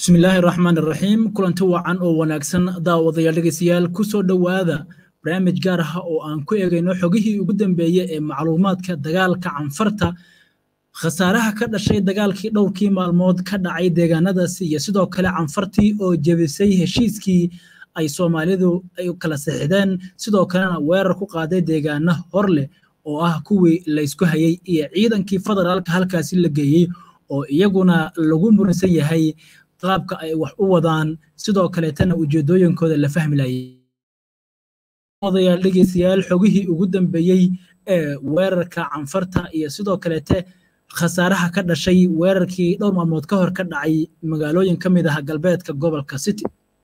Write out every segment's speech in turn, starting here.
bismillaahi raxmaan iraxiim kulanti wacan oo wanaagsan daawadayaal dhegeystayaal ku soo dhowaada barnaamij gaar ah oo aan ku eegayno xogihii ugu dambeeyey ee macluumaadka dagaalka canfarta khasaaraha ka dhashay dagaalkii dhowrkii maalmood ka dhacay deegaanadaasi iyo sidoo kale canfartii oo jebisay heshiiskii ay soomaalidu ay kala sixideen sidoo kalena weerar ku qaaday deegaano hor leh oo ah kuwii laysku hayey iyo ciidankii federaalka halkaasi la geeyey oo iyaguna lagu muransan yahay qaabka ay wax u wadaan sidoo kaleetana ujeedooyinkooda la fahmi layay odayaal dhegeystayaal xogihii ugu dambeeyey ee weerarka canfarta iyo sidoo kaleete khasaaraha ka dhashay weerarkii dhowr maalmood ka hor ka dhacay magaalooyin ka mid ah galbeedka gobolka city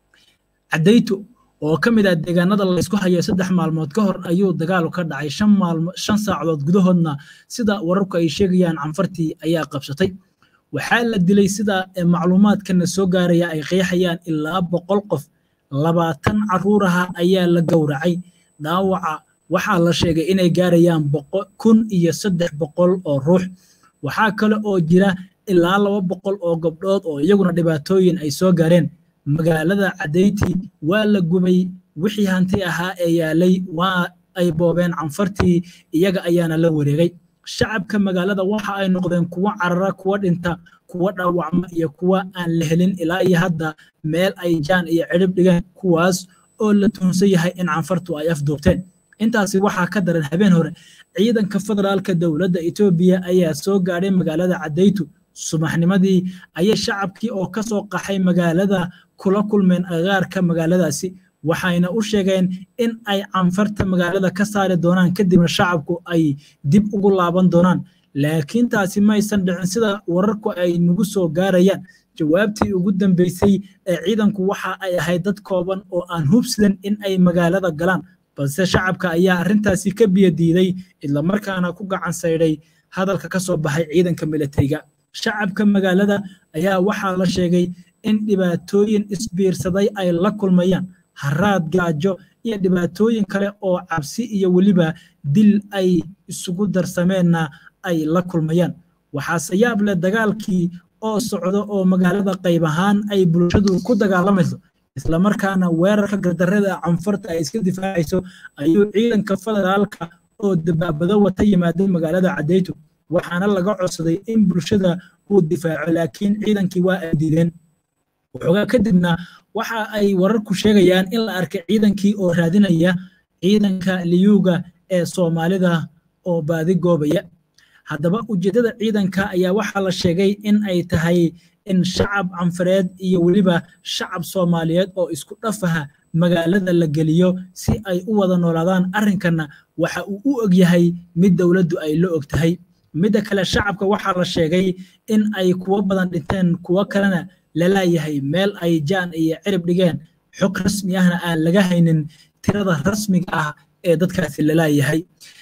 cadayto oo ka mid ah deegaanada laysku hayo saddex maalmood ka hor ayuu dagaalu ka dhacay shan saacadood gudahoodna sida wararku ay sheegayaan canfartii ayaa qabsatay waxaa la dilay sida macluumaadkana soo gaaraya ay qeexayaan ilaa boqol qof labaatan caruuraha ayaa la gowracay dhaawaca waxaa la sheegay inay gaarayaan kun iyo saddex boqol oo ruux waxaa kale oo jira ilaa laba boqol oo gabdhood oo iyaguna dhibaatooyin ay soo gaareen magaalada cadayti waa la gubay wixii hanti ahaa ee yaalay waa ay boobeen canfartii iyaga ayaana la wareegay shacabka magaalada waxa ay noqdeen kuwo carara kuwa dhinta kuwa dhaawacma iyo kuwa aan la helin ilaa iyo hadda meel ay jaan iyo cidhib dhigeen kuwaas oo la tuhunsan yahay in canfartu ay afduubteen intaasi waxaa ka daran habeen hore ciidanka federaalka dowladda etoobiya ayaa soo gaadhay magaalada cadaytu subaxnimadii ayay shacabkii oo ka soo qaxay magaalada kula kulmeen agaarka magaaladaasi waxayna u sheegeen in ay canfarta magaalada ka saari doonaan kadibna shacabku ay dib ugu laaban doonaan laakiin taasi maysan dhicin sida wararku ay nagu soo gaarayaan jawaabtii ugu dambeysay ee ciidanku waxa ay ahayd dad kooban oo aan hubsidan in ay magaalada galaan balse shacabka ayaa arrintaasi ka biyo diiday islamarkaana ku gacan saydhay hadalka ka soo baxay ciidanka militariga shacabka magaalada ayaa waxaa la sheegay in dhibaatooyin isbiirsaday ay la kulmayaan haraad gaajo iyo dhibaatooyin kale oo cabsi iyo weliba dil ay isugu darsameenna ay la kulmayaan waxaase yaab leh dagaalkii oo socdo oo magaalada qayb ahaan ay bulshadu ku dagaalamayso islamarkaana weerarka gardarrada canfarta ay iska difaacayso ayuu ciidanka federaalka oo dabaabado wata yimaaday magaalada cadayto waxaana laga codsaday in bulshada uu difaaco laakiin ciidankii waa ay diideen waxoogaa kadibna waxa ay wararku sheegayaan in la arkay ciidankii oo raadinaya ciidanka liyuuga ee soomaalida oo baadi goobaya haddaba ujeeddada ciidanka ayaa waxaa la sheegay in ay tahay in shacab canfareed iyo weliba shacab soomaaliyeed oo isku dhafaha magaalada la geliyo si ay u wada noolaadaan arrinkanna waxa uu u og yahay mid dowladdu ay la og tahay midda kale shacabka waxaa la sheegay in ay kuwo badan dhinteen kuwo kalena lalaayahay meel ay jaan iyo cirib dhigeen xog rasmi ahna aan laga haynin tirada rasmiga ah ee dadkaasi lalaayahay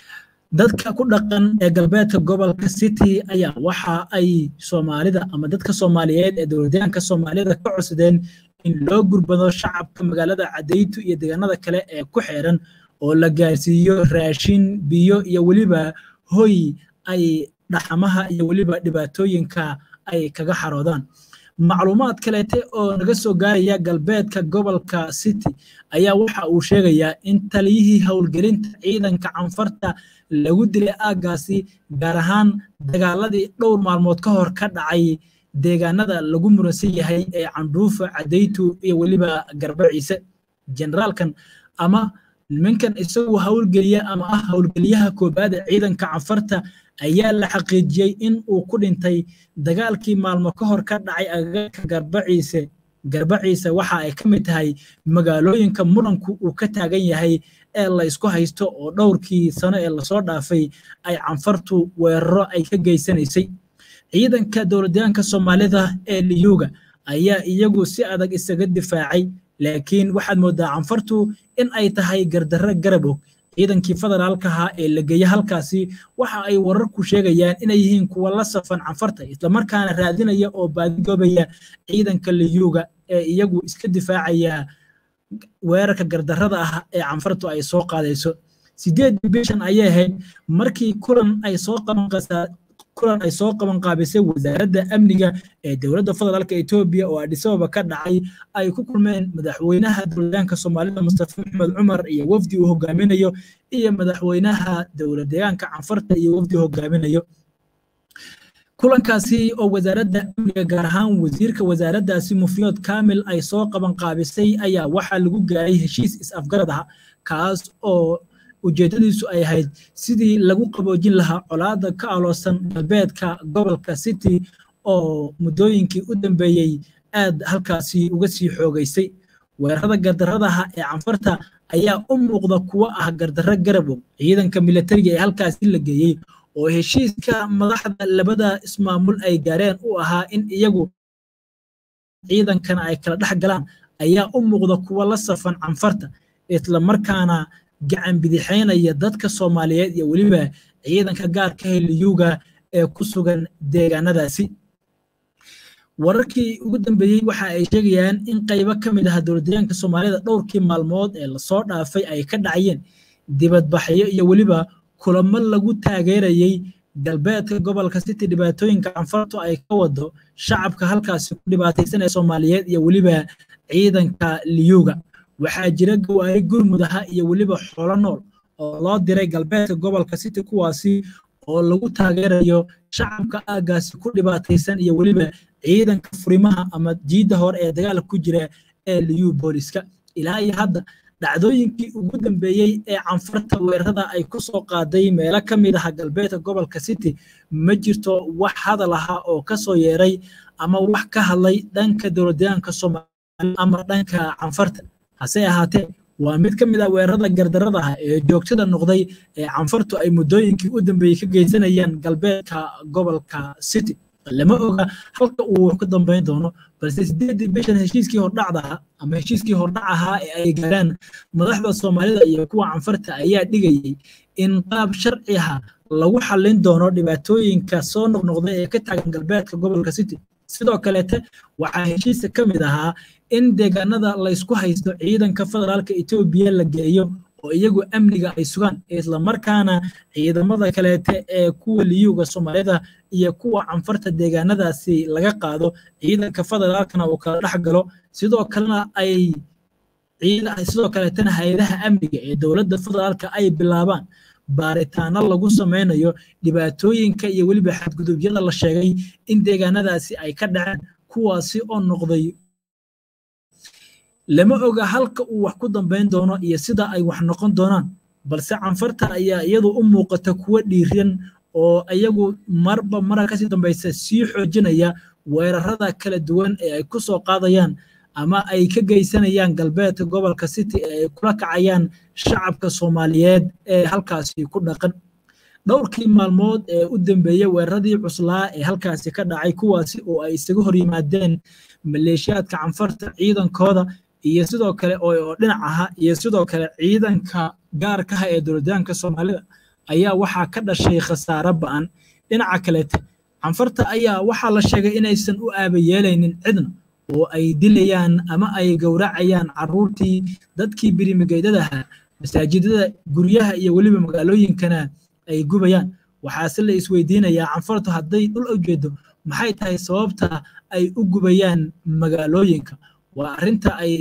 dadka ku dhaqan ee galbeedka gobolka city ayaa waxa ay soomaalida ama dadka soomaaliyeed ee dowladyaanka soomaalida ka codsadeen in loo gurbado shacabka magaalada cadaytu iyo deegaanada kale ee ku xeeran oo la gaarsiiyo raashin biyo iyo weliba hoy ay dhaxamaha iyo weliba dhibaatooyinka ay kaga xaroodaan macluumaad kaleete oo naga soo gaaraya galbeedka gobolka city ayaa waxa uu sheegayaa in taliyihii howlgelinta ciidanka canfarta lagu dilay aaggaasi gaar ahaan dagaaladii dhowr maalmood ka hor ka dhacay deegaanada lagu muransan yahay ee candhuufa cadaytu iyo weliba garbaciise generaalkan ama nimankan isagu howlgeliya ama ah howlgeliyaha koobaad ee ciidanka canfarta ayaa la xaqiijiyey in uu ku dhintay dagaalkii maalmo ka hor ka dhacay agagaarka garbaciise garbaciise waxa ay ka mid tahay magaalooyinka muranku uu ka taagan yahay ee la isku haysto oo dhowrkii sano ee lasoo dhaafay ay canfartu weeraro ay ka geysanaysay ciidanka dowladyaanka soomaalida ee liyuuga ayaa iyagu si adag isaga difaacay laakiin waxaad moodaa canfartu in ay tahay gardarro garab og ciidankii federaalka ahaa ee la geeye halkaasi waxa ay wararku sheegayaan inay yihiin kuwa la safan canfarta islamarkaana raadinaya oo baadigoobaya ciidanka liyuuga ee iyagu iska difaacaya weerarka gardarrada ah ee canfartu ay soo qaadayso sideed bishan ayay ahayd markii kulan ay soo kulan ay soo qaban qaabisay wasaaradda amniga ee dowladda federaalka etoobiya oo adhisababa ka dhacay ay ku kulmeen madaxweynaha dowladaanka soomaalida mustafa maxmed cumar iyo wafdi uu hogaaminayo iyo madaxweynaha dowlad deegaanka canfarta iyo wafdi hogaaminayo kulankaasi oo wasaaradda amniga gaar ahaan wasiirka wasaaraddaasi mufyood kamil ay soo qaban qaabisay ayaa waxaa lagu gaaray heshiis is-afgarad ah kaas oo ujeedadiisu ay ahayd sidii lagu qaboojin lahaa colaada ka aloosan galbeedka gobolka city oo muddooyinkii u dambeeyey aad halkaasi uga sii xoogaysay weerarada gardarradaha ee canfarta ayaa u muuqda kuwo ah gardarro garabow ciidanka militariga ee halkaasi la geeyey oo heshiiska madaxda labada ismaamul ay gaareen u ahaa in iyagu ciidankana ay kala dhex galaan ayaa u muuqda kuwo la safan canfarta islamarkaana gacan bidixaynaya dadka soomaaliyeed iyo weliba ciidanka gaarka heliyuga ee ku sugan deegaanadaasi wararkii ugu dambeeyey waxa ay sheegayaan in qaybo ka mid ah dowladdeegaanka soomaalida dhowrkii maalmood ee lasoo dhaafay ay ka dhacayeen dibadbaxyo iyo weliba kulamo lagu taageerayey galbeedka gobolka city dhibaatooyinka canfartu ay ka wado shacabka halkaasi ku dhibaataysan ee soomaaliyeed iyo weliba ciidanka liyuga waxaa jira gawaari gurmud aha iyo weliba xoolo nool oo loo diray galbeedka gobolka city kuwaasi oo lagu taageerayo shacabka aagaasi ku dhibaataysan iyo weliba ciidanka furimaha ama jiidda hore ee dagaalka ku jira ee liyu booliska ilaa iyo hadda dhacdooyinkii ugu dambeeyey ee canfarta weerarada ay ku soo qaaday meelo ka mid ah galbeedka gobolka city ma jirto wax hadal aha oo ka soo yeeray ama wax ka hadlay dhanka dowladdeegaanka soomaaliya ama dhanka canfarta hase ahaatee waa mid ka mid ah weerarada gardarrada ah ee joogtada noqday ee canfartu ay muddooyinkii u dambeeyey ka geysanayaan galbeedka gobolka city lama oga halka uu ka dambayn doono balse sideedii bishan heshiiskii hordhacda ama heshiiskii hordhac ahaa ee ay gaaraan madaxda soomaalida iyo kuwa canfarta ayaa dhigayey in qaab sharci ah lagu xallin doono dhibaatooyinka soo noqnoqda ee ka taagan galbeedka gobolka city sidoo kaleete waxaa heshiiska ka mid ahaa in deegaanada laysku haysto ciidanka federaalka etoobiya la geeyo oo iyagu amniga ay sugaan islamarkaana ciidamada kaleete ee kuwa liyuga soomaalida iyo kuwa canfarta deegaanadaasi laga qaado ciidanka federaalkana uu kala dhex galo sidoo kalena ay sidoo kaleetana hay-adaha amniga ee dowladda federaalka ay bilaabaan baaritaano lagu samaynayo dhibaatooyinka iyo weliba xadgudubyada la sheegay in deegaanadaasi ay ka dhaceen kuwaasi oo noqday lama oga halka uu wax ku dambayn doono iyo sida ay wax noqon doonaan balse canfarta ayaa iyadu u muuqata kuwo dhiiran oo iyagu marba mara kasii dambaysa sii xoojinaya weerarada kala duwan ee ay ku soo qaadayaan ama ay ka geysanayaan galbeedka gobolka city ee ay kula kacayaan shacabka soomaaliyeed ee halkaasi ku dhaqan dhowrkii maalmood ee u dambeeyey weeraradii cuslaa ee halkaasi ka dhacay kuwaasi oo ay isaga hor yimaadeen maleeshiyaadka canfarta ciidankooda iyo sidoo kale oo dhinac aha iyo sidoo kale ciidanka gaarkaha ee dowladaanka soomaalida ayaa waxaa ka dhashay khasaare ba'an dhinaca kaleete canfarta ayaa waxaa la sheegay inaysan u aabayeelaynin cidna oo ay dilayaan ama ay gowracayaan caruurtii dadkii birimigeydadaha masaajidada guryaha iyo weliba magaalooyinkana ay gubayaan waxaase la isweydiinayaa canfartu hadday dhul ujeedo maxay tahay sababta ay u gubayaan magaalooyinka waa arrinta ay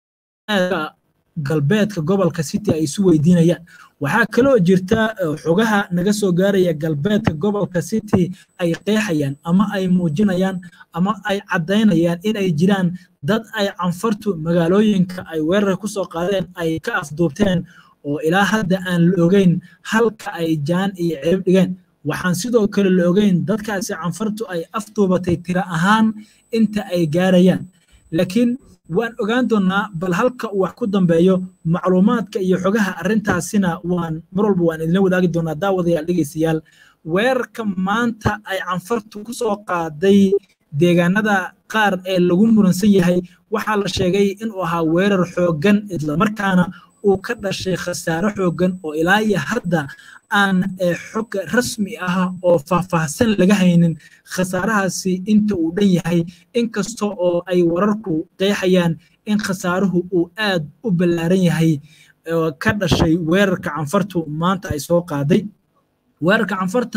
galbeedka gobolka city ay isu weydiinayaan waxaa kaloo jirta xogaha naga soo gaaraya galbeedka gobolka city ay qeexayaan ama ay muujinayaan ama ay caddaynayaan in ay jiraan dad ay canfartu magaalooyinka ay weerar ku soo qaadeen ay ka afduubteen oo ilaa hadda aan la ogeyn halka ay jaan iyo ceeb dhigeen waxaan sidoo kale la ogeyn dadkaasi canfartu ay afduubatay tiro ahaan inta ay gaarayaan laakiin waan ogaan doonnaa bal halka uu wax ku dambeeyo macluumaadka iyo xogaha arrintaasina waan mar walba waan idinla wadaagi doonaa daawadayaal dhegeystayaal weerarka maanta ay canfartu ku soo qaaday deegaanada qaar ee lagu muransan yahay waxaa la sheegay inuu ahaa weerar xooggan islamarkaana uu ka dhashay khasaare xooggan oo ilaa iyo hadda aan xog rasmi ah oo faahfaahsan laga haynin khasaarahaasi inta uu dhan yahay inkasta oo ay wararku qeexayaan in khasaaruhu uu aad u ballaaran yahay ka dhashay weerarka canfartu maanta ay soo qaaday weerarka canfarta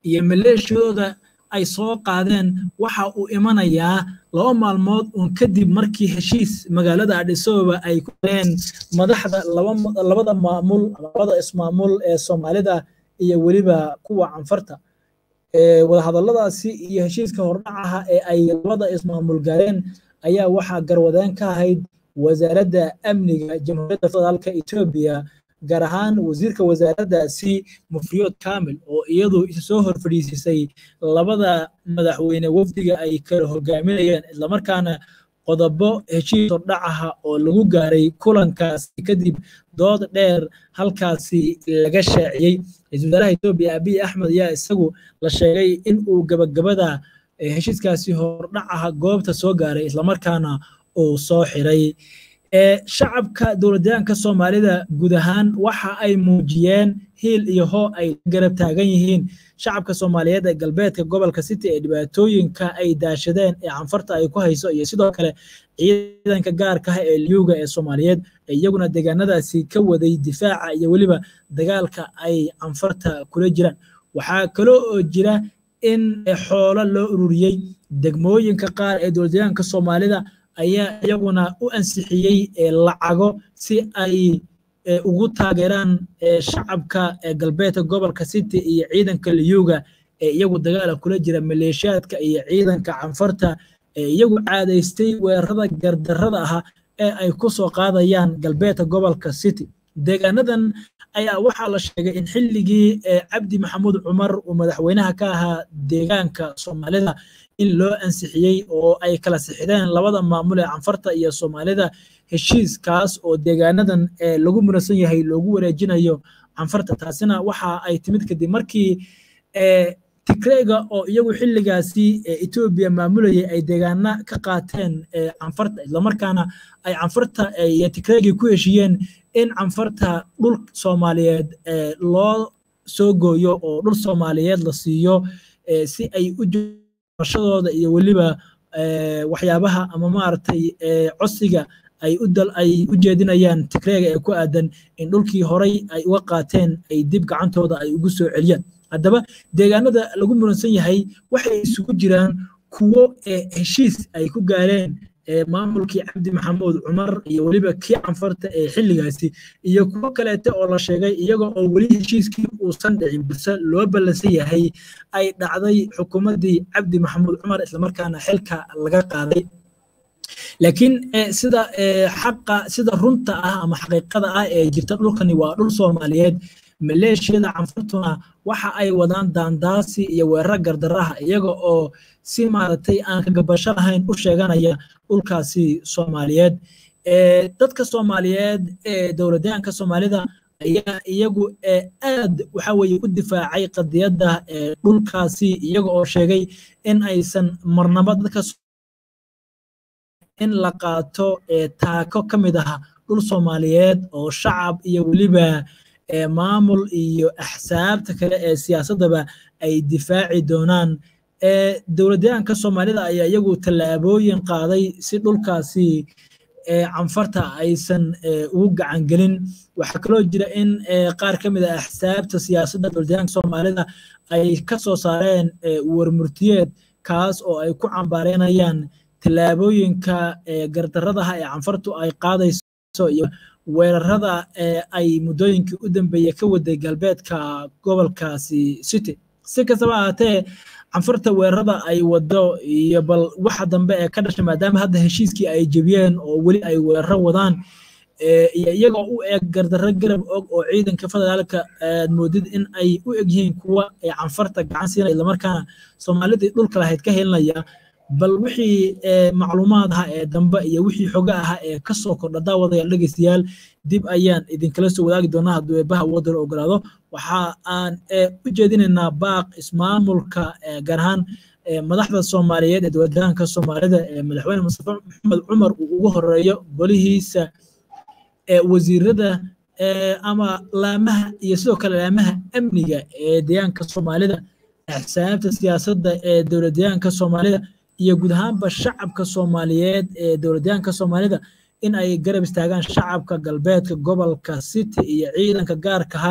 iyo maleeshiyadooda ay soo qaadeen waxa uu imanayaa laba maalmood uun kadib markii heshiis magaalada adhisababa ay ku galeen madaxda labada maamul labada ismaamul ee soomaalida iyo weliba kuwa canfarta wadahadalladaasi iyo heshiiska hordhacaha ee ay labada ismaamul gaareen ayaa waxaa garwadeen ka ahayd wasaaradda amniga jamhuuriyadda federaalka etoobiya gaar ahaan wasiirka wasaaraddaasi mufriyood kamil oo iyadu isa soo hor fadhiisisay labada madaxweyne wafdiga ay kala hogaaminayeen islamarkaana qodobo heshiis hordhacaha oo lagu gaaray kulankaasi kadib dood dheer halkaasi laga shaaciyey ra-isul wasaaraha etoobiya abiy axmed ayaa isagu la sheegay in uu gabagabada heshiiskaasi hordhacaha goobta soo gaaray islamarkaana uu soo xiray shacabka dowladyaanka soomaalida guud ahaan waxa ay muujiyeen hiil iyo hoo ay garab taagan yihiin shacabka soomaaliyeed ee galbeedka gobolka city ee dhibaatooyinka ay daashadeen ee canfarta ay ku hayso iyo sidoo kale ciidanka gaarka ah ee liyuga ee soomaaliyeed iyaguna deegaanadaasi ka waday difaaca iyo weliba dagaalka ay canfarta kula jiraan waxaa kaloo oo jira in xoolo loo ururiyey degmooyinka qaar ee dowladyaanka soomaalida ayaa iyaguna u ansixiyey lacago si ay ugu taageeraan shacabka galbeedka gobolka city iyo ciidanka liyuga ee iyagu dagaala kula jira maleeshiyaadka iyo ciidanka canfarta ee iyagu caadaystay weerarada gardarrada ah ee ay ku soo qaadayaan galbeedka gobolka city deegaanadan ayaa waxaa la sheegay in xilligii cabdi maxamuud cumar uu madaxweynaha ka ahaa deegaanka soomaalida in loo ansixiyey oo ay kala sixideen labada maamul ee canfarta iyo soomaalida heshiiskaas oo deegaanadan lagu muransan yahay loogu wareejinayo canfarta taasina waxa ay timid kadib markii tigreyga oo iyagu xilligaasi etoobiya maamulayay ay deegaana ka qaateen canfarta islamarkaana ay canfarta iyo tigreygii ku heshiiyeen in canfarta dhul soomaaliyeed loo soo gooyo oo dhul soomaaliyeed la siiyo si ay u shadooda iyo weliba waxyaabaha ama maaragtay codsiga ay u dal ay u jeedinayaan tigreega ee ku aadan in dhulkii horay ay uga qaateen ay dib gacantooda ay ugu soo celiyaan haddaba deegaanada lagu muransan yahay waxay isugu jiraan kuwo heshiis ay ku gaareen maamulkii cabdi maxamuud cumar iyo weliba kii canfarta ee xilligaasi iyo kuwo kaleete oo la sheegay iyaga oo weli heshiiskii uusan dhicin balse loo ballansan yahay ay dhacday xukuumaddii cabdi maxamuud cumar islamarkaana xilka laga qaaday laakiin sida xaqa sida runta ah ama xaqiiqada ah ee jirta dhulkani waa dhul soomaaliyeed maleeshiyada canfartuna waxa ay wadaan daandaasi iyo weerar gardaraha iyaga oo si maaragtay aan kagabasho lahayn u sheeganaya dhulkaasi soomaaliyeed dadka soomaaliyeed ee dowladyaanka soomaalida ayaa iyagu aad waxa weye u difaacay qadiyadda dhulkaasi iyaga oo sheegay in aysan marnaba dadka in la qaato taako ka mid ah dhul soomaaliyeed oo shacab iyo weliba maamul iyo axsaabta kale ee siyaasaddaba ay difaaci doonaan dowladyaanka soomaalida ayaa iyagu tallaabooyin qaaday si dhulkaasi canfarta aysan ugu gacan gelin waxaa kaloo jira in qaar ka mid a axsaabta siyaasadda dowladyaanka soomaalida ay ka soo saareen warmurtiyeed kaas oo ay ku cambaareynayaan tallaabooyinka gardarradaha ee canfartu ay qaadayso iyo weerarada ay muddooyinkii u dambeeyey ka waday galbeedka gobolkaasi city si kastaba ahaatee canfarta weerarada ay wado iyo bal waxa dambe ee ka dhashay maadaama hadda heshiiskii ay jebiyeen oo weli ay weeraro wadaan iyo iyagoo u eg gardarro garab og oo ciidanka federaalka aad moodid in ay u eg yihiin kuwa canfarta gacan siinaya islamarkaana soomaalidii dhulka lahayd ka helinaya bal wixii macluumaad aha ee dambe iyo wixii xoga aha ee ka soo kordha daawadayaal dhegeystayaal dib ayaan idinkala soo wadaagi doonaa hadduu eebbaha waddan ogolaado waxa aan u jeedinaynaa baaq ismaamulka gaar ahaan madaxda soomaaliyeed ee dowladaanka soomaalida ee madaxweyne mustafa maxamed cumar uu ugu horeeyo golihiisa wasiirada ama laamaha iyo sidoo kale laamaha amniga ee deegaanka soomaalida axsaabta siyaasadda ee dowladyaanka soomaalida iyo guud ahaanba shacabka soomaaliyeed ee dowladyaanka soomaalida in ay garab istaagaan shacabka galbeedka gobolka city iyo ciidanka gaarka ah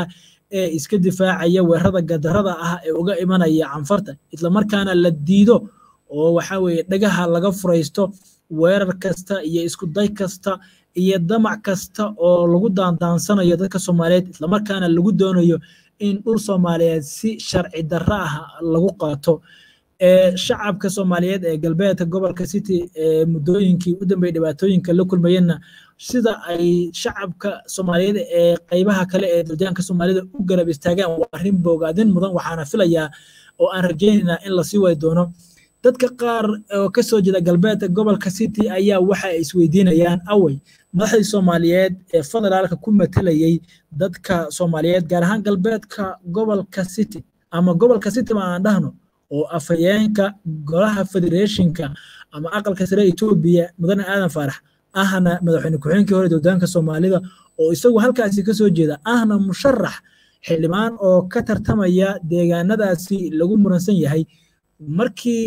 ee iska difaacaya weerarada gadarada ah ee uga imanaya canfarta islamarkaana la diido oo waxa weeye dhagaha laga furaysto weerar kasta iyo isku day kasta iyo damac kasta oo lagu daandaansanayo dadka soomaaliyeed islamarkaana lagu doonayo in dhul soomaaliyeed si sharci darro ah lagu qaato shacabka soomaaliyeed ee galbeedka gobolka city ee muddooyinkii u dambeeyey dhibaatooyinka la kulmayeenna sida ay shacabka soomaaliyeed ee qaybaha kale ee daljaanka soomaalida u garab istaagaan waa arrin bogaadin mudan waxaana filayaa oo aan rajaynaynaa in lasii wadi doono dadka qaar oo ka soo jeeda galbeedka gobolka city ayaa waxa ay isweydiinayaan awey madaxdii soomaaliyeed ee federaalka ku matalayay dadka soomaaliyeed gaar ahaan galbeedka gobolka city ama gobolka city ma aan dhahno oo afhayeenka golaha federeeshinka ama aqalka sare etoobiya mudane aadan faarax ahna madaxweyne ku-xigeenkii hore dowdaanka soomaalida oo isagu halkaasi ka soo jeeda ahna musharax xildhibaan oo ka tartamaya deegaanadaasi lagu muransan yahay markii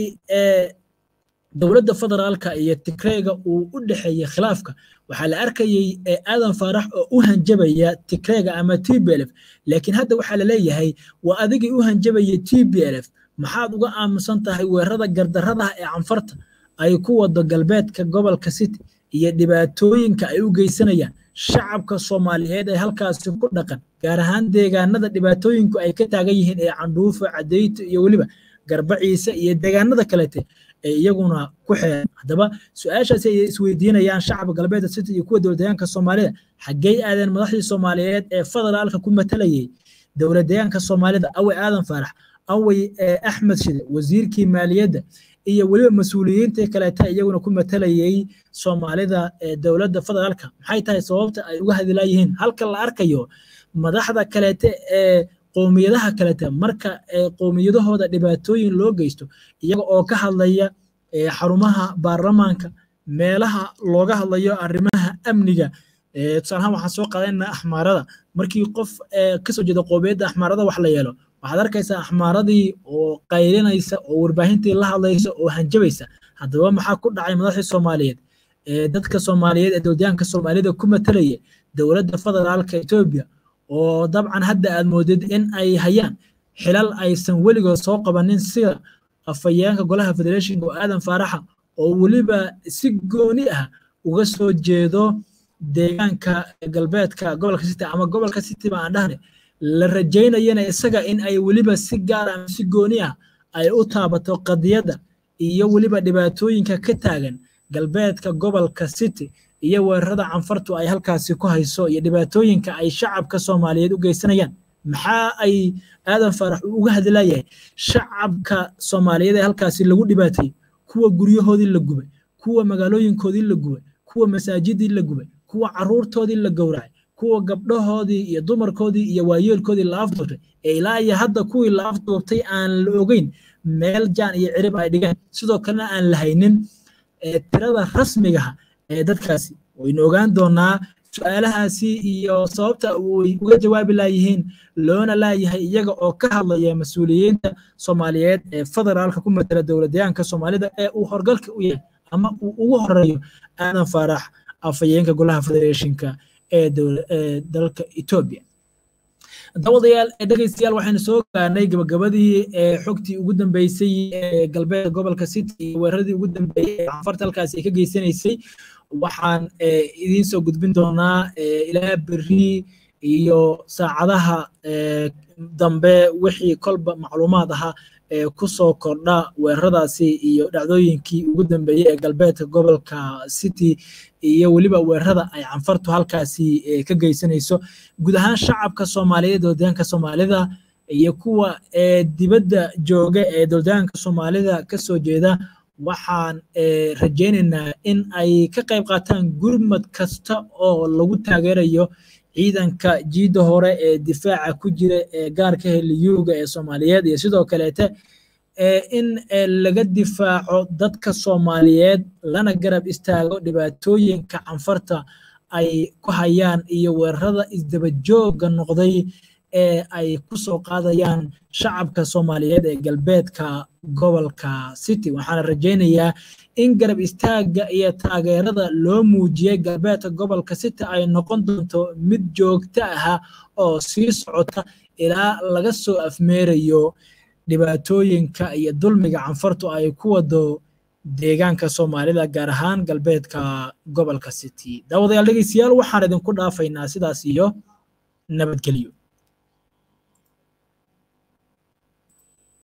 dowladda federaalka iyo tigreyga uu u dhexeeyey khilaafka waxaa la arkayey aadan faarax oo u hanjabaya tigreyga ama t b lf laakiin hadda waxaa la leeyahay waa adigii u hanjabayay t b lf maxaad uga aaminsan tahay weerarada gardarradaha ee canfarta ay ku wado galbeedka gobolka city iyo dhibaatooyinka ay u geysanayaan shacabka soomaaliyeed ee halkaasi ku dhaqan gaar ahaan deegaanada dhibaatooyinku ay ka taagan yihiin ee candhuufo cadeyto iyo weliba garbaciise iyo deegaanada kalete ee iyaguna ku xeeran haddaba su-aashaasi ay isweydiinayaan shacabka galbeedka city iyo kuwa dowladdeegaanka soomaalida xaggey aadeen madaxdii soomaaliyeed ee federaalka ku matalayay dowladdeegaanka soomaalida awey aadan faarax awey axmed shide wasiirkii maaliyadda iyo weliba mas-uuliyiintii kaleeta iyaguna ku matalayay soomaalida dowladda federaalka maxay tahay sababta ay uga hadilaayihiin halka la arkayo madaxda kaleete ee qowmiyadaha kalete marka qowmiyadahooda dhibaatooyin loo geysto iyaga oo ka hadlaya xarumaha baarlamaanka meelaha looga hadlayo arrimaha amniga tusaalahaan waxaan soo qaadanaynaa axmaarada markii qof kasoo jeeda qowmiyadda axmaarada wax la yeelo waxaad arkaysaa axmaaradii oo qaylinaysa oo warbaahintii la hadlaysa oo hanjabaysa haddaba maxaa ku dhacay madaxdii soomaaliyeed dadka soomaaliyeed ee dowladaanka soomaalida ku matalaya dowladda federaalka etoobiya oo dabcan hadda aad moodid in ay hayaan xilal aysan weligood soo qabanin sida afhayeenka golaha federeeshinka oo aadan faaraxa oo weliba si gooni ah uga soo jeedo deegaanka galbeedka gobolka city ama gobolka city ba aan dhahne la rajaynayana isaga in ay weliba si gaar ama si gooni ah ay u taabato qadiyadda iyo weliba dhibaatooyinka ka taagan galbeedka gobolka city iyo weerarada canfartu ay halkaasi ku hayso iyo dhibaatooyinka ay shacabka soomaaliyeed u geysanayaan maxaa ay aadan faarax uga hadlayahay shacabka soomaaliyeed ee halkaasi lagu dhibaatayey kuwa guryahoodii la gubay kuwa magaalooyinkoodii la gubay kuwa masaajidii la gubay kuwa caruurtoodii la gowracay kuwa gabdhahoodii iyo dumarkoodii iyo waayeelkoodii la afduubtay ee ilaa iyo hadda kuwii la afduubtay aan la ogeyn meel jaan iyo cirib ay dhigeen sidoo kalena aan la haynin tirada rasmigaha ee dadkaasi waynu ogaan doonaa su-aalahaasi iyo sababta ay uga jawaabi laayihiin loona laayahay iyaga oo ka hadlaya mas-uuliyiinta soomaaliyeed ee federaalka ku matala dowladdeegaanka soomaalida ee uu horgalka u yahay ama uu ugu horeeyo aadan faarax afhayeenka golaha federeeshinka ee dalka etoobiya dabadayaal dhegeystayaal waxaynu soo gaarnay gabagabadii xogtii ugu dambeysay ee galbeedka gobolka city iyo weeraradii ugu dambeeyey ee canfarta halkaasi ay ka geysanaysay waxaan idiin soo gudbin doonaa ilaa berri iyo saacadaha dambe wixii kolba macluumaad ahaa ee ku soo kordha weeraradaasi iyo dhacdooyinkii ugu dambeeyey ee galbeedka gobolka city iyo weliba weerarada ay canfartu halkaasi ka geysanayso guud ahaan shacabka soomaaliyeed dowladaanka soomaalida iyo kuwa dibadda jooga ee dowladaanka soomaalida ka soo jeeda waxaan rajaynaynaa in ay ka qayb qaataan gurmad kasta oo lagu taageerayo ciidanka jiidda hore ee difaaca ku jira ee gaarka heliyuuga ee soomaaliyeed iyo sidoo kaleete in laga difaaco dadka soomaaliyeed lana garab istaago dhibaatooyinka canfarta ay ku hayaan iyo weerarada isdabajooga noqday ee ay ku soo qaadayaan shacabka soomaaliyeed ee galbeedka gobolka city waxaana rajaynayaa in garab istaagga iyo taageerada loo muujiyey galbeedka gobolka city ay noqon doonto mid joogto ah oo sii socota ilaa laga soo afmeerayo dhibaatooyinka iyo dulmiga canfartu ay ku wado deegaanka soomaalida gaar ahaan galbeedka gobolka city daawadayaal dhegeystayaal waxaan idinku dhaafaynaa sidaas iyo nabadgelyo